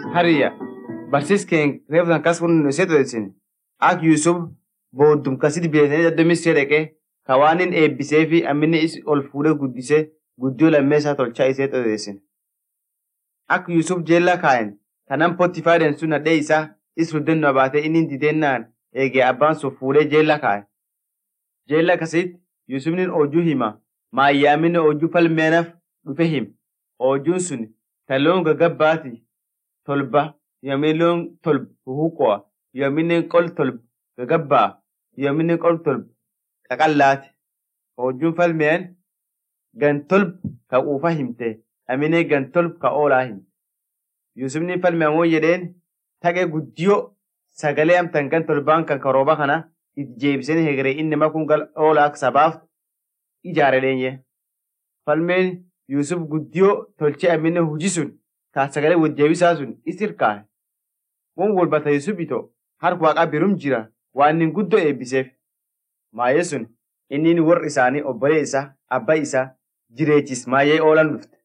hariya barsiiskeen reeftan kas kun seeto isin ak Yusuf booddum kasit beekanii daddoo misree dhaqee ka waan inni eebbisee fi amminni is ol fuudhee guddisee guddiyoo lammeessaa tolchaa isee xodeessin. Ak Yusuf jeellaa kaayen kanan Potifaadeen sun hadhee isaa is ruddennoo baatee inni didennaan eegee abbaan sun fuudhee jeellaa kaaye. Jeellaa kasitti Yusufni hojuu hima maayyaaminni hojuu falmeenaaf dhufe him. Hojuun sun taloon gagabbaati tolba yoomiin loon tolba huhuqo'a yoomiin qol tolba gagabbaa yoomiin qol tolba qaqallaati. Hojuun falmeen gan tolba ka quufa himte aminee gan tolba ka oolaa himte. Yusufni falmeen woo jedheen taqee guddiyoo sagalee amtan gan tolbaan kan karooba kana itti jeebisanii hegeree inni makun gal oolaa sabaaf ijaare dheenye. Falmeen Yusuf guddiyoo tolchee amminne hojii sun kaa sagalee wajjeebisaa sun isir kaaye. Won walbata Yusuf ito harka waaqaa birum jira waan inni guddoo eebbiseef. Maayee sun inni warri isaanii obbolee isaa abbaa isaa jireechis maayee oolan dhufte.